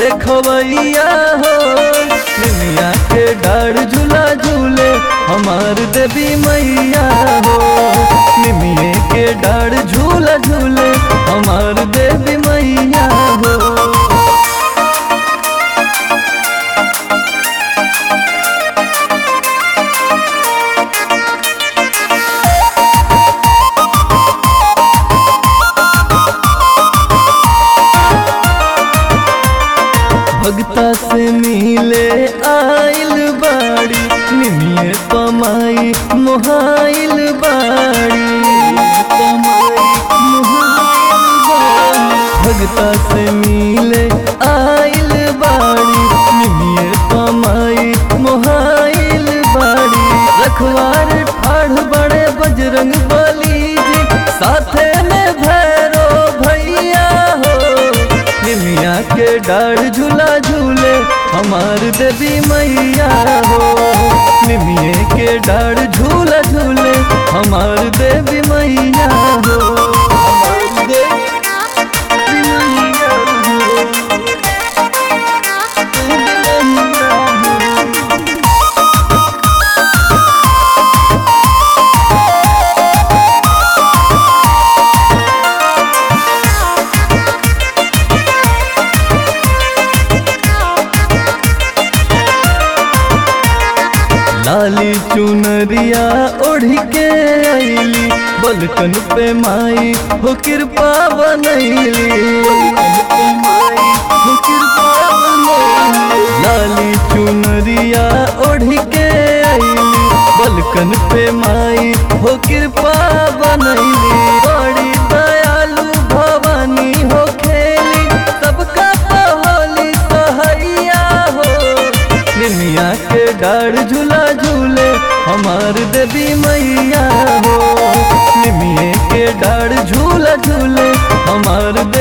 देखवैया हो निमिया के डाढ़ झूला झूले हमार देवी मैया हो निमिये के डाढ़ झूला झूले हमार देवी मैया हो भगता से मिले आइल बाड़ी निमिये पमाई मोहाइल बाड़ी पमाई मोहाइल बाड़ी भगता से मिले आइल बाड़ी निमिये पमाई मोहाइल बाड़ी रखवार ठाढ़ बड़े बजरंग बली जी साथे में भैरो भैया हो निमिया के डाढ़ झूला झूले हमार देवी मैया हो निमिये के डाढ़ झूला झूले हमार देवी मैया हो हमार देवी मैया हो। देवी मैया हो। लाली चुनरिया ओढ़ के आईली बलकन पे माई हो कृपा बनैली बलकन पे माई हो कृपा बनैली लाली चुनरिया ओढ़ के आईली बलकन पे माई हो कृपा बनैली बड़ी दयालु भवानी हो खेली सबका पहोली सहैया हो निमिया के डाढ़ झूला झूले हमार देवी मैया हो निमिये के डाढ़ झूला झूले हमार